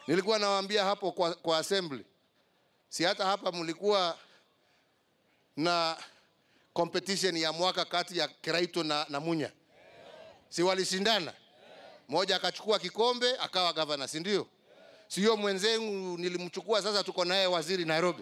Nilikuwa nawaambia hapo kwa, kwa assembly, si hata hapa mlikuwa na competition ya mwaka kati ya Kiraito na, na Munya, si walishindana? Mmoja akachukua kikombe akawa gavana, si ndio? Sio mwenzenu nilimchukua, sasa tuko naye waziri Nairobi.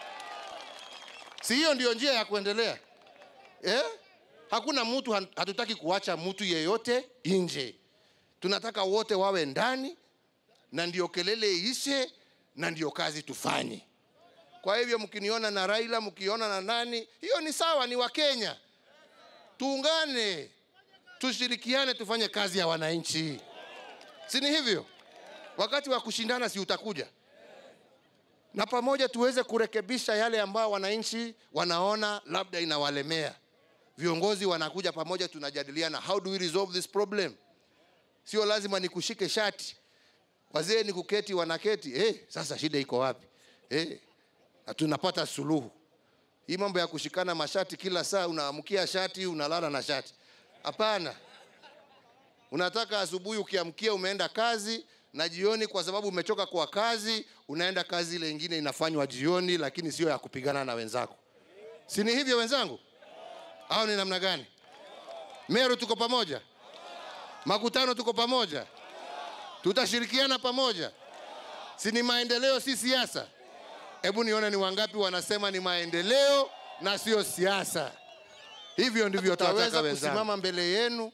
Si hiyo ndio njia ya kuendelea eh? Hakuna mtu, hatutaki kuacha mtu yeyote nje, tunataka wote wawe ndani, na ndio kelele ishe, na ndio kazi tufanye. Kwa hivyo mkiniona na Raila, mkiona na nani, hiyo ni sawa, ni Wakenya. Tuungane, tushirikiane, tufanye kazi ya wananchi, si ni hivyo? Wakati wa kushindana si utakuja, na pamoja tuweze kurekebisha yale ambayo wananchi wanaona labda inawalemea. Viongozi wanakuja pamoja, tunajadiliana how do we resolve this problem. Sio lazima nikushike shati, wazee ni kuketi, wanaketi eh, sasa shida iko wapi eh, na tunapata suluhu. Hii mambo ya kushikana mashati kila saa, unaamkia shati unalala na shati, hapana. Unataka asubuhi ukiamkia umeenda kazi na jioni, kwa sababu umechoka kwa kazi, unaenda kazi ile ingine inafanywa jioni, lakini sio ya kupigana na wenzako. Si ni hivyo wenzangu, au ni namna gani? Meru tuko pamoja, makutano tuko pamoja, tutashirikiana pamoja. Si ni maendeleo, si siasa? Hebu nione ni wangapi wanasema ni maendeleo na sio siasa. Hivyo ndivyo tutaweza kusimama mbele yenu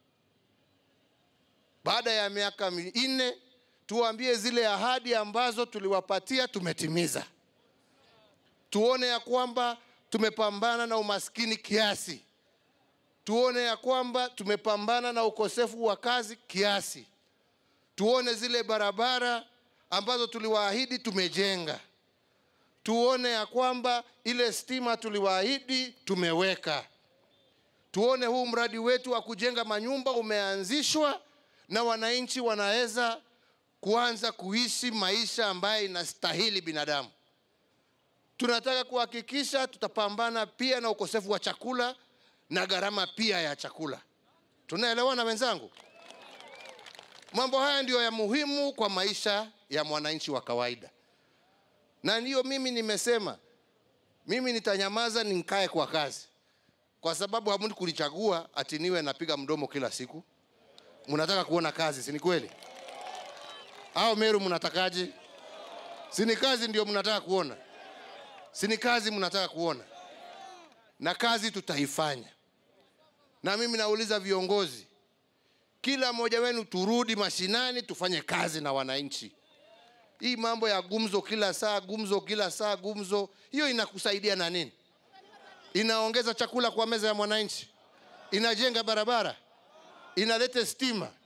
baada ya miaka minne, tuwaambie zile ahadi ambazo tuliwapatia tumetimiza. Tuone ya kwamba tumepambana na umaskini kiasi, tuone ya kwamba tumepambana na ukosefu wa kazi kiasi, tuone zile barabara ambazo tuliwaahidi tumejenga, tuone ya kwamba ile stima tuliwaahidi tumeweka, tuone huu mradi wetu wa kujenga manyumba umeanzishwa na wananchi wanaweza kuanza kuishi maisha ambayo inastahili binadamu. Tunataka kuhakikisha tutapambana pia na ukosefu wa chakula na gharama pia ya chakula. Tunaelewana wenzangu? Mambo haya ndiyo ya muhimu kwa maisha ya mwananchi wa kawaida, na ndiyo mimi nimesema mimi nitanyamaza nikae kwa kazi, kwa sababu hamuni kunichagua ati niwe napiga mdomo kila siku. Mnataka kuona kazi, si ni kweli? Au Meru mnatakaje? Si ni kazi ndio mnataka kuona? Si ni kazi mnataka kuona? Na kazi tutaifanya. Na mimi nauliza viongozi, kila mmoja wenu turudi mashinani, tufanye kazi na wananchi. Hii mambo ya gumzo kila saa, gumzo kila saa, gumzo, hiyo inakusaidia na nini? Inaongeza chakula kwa meza ya mwananchi? Inajenga barabara? Inaleta stima?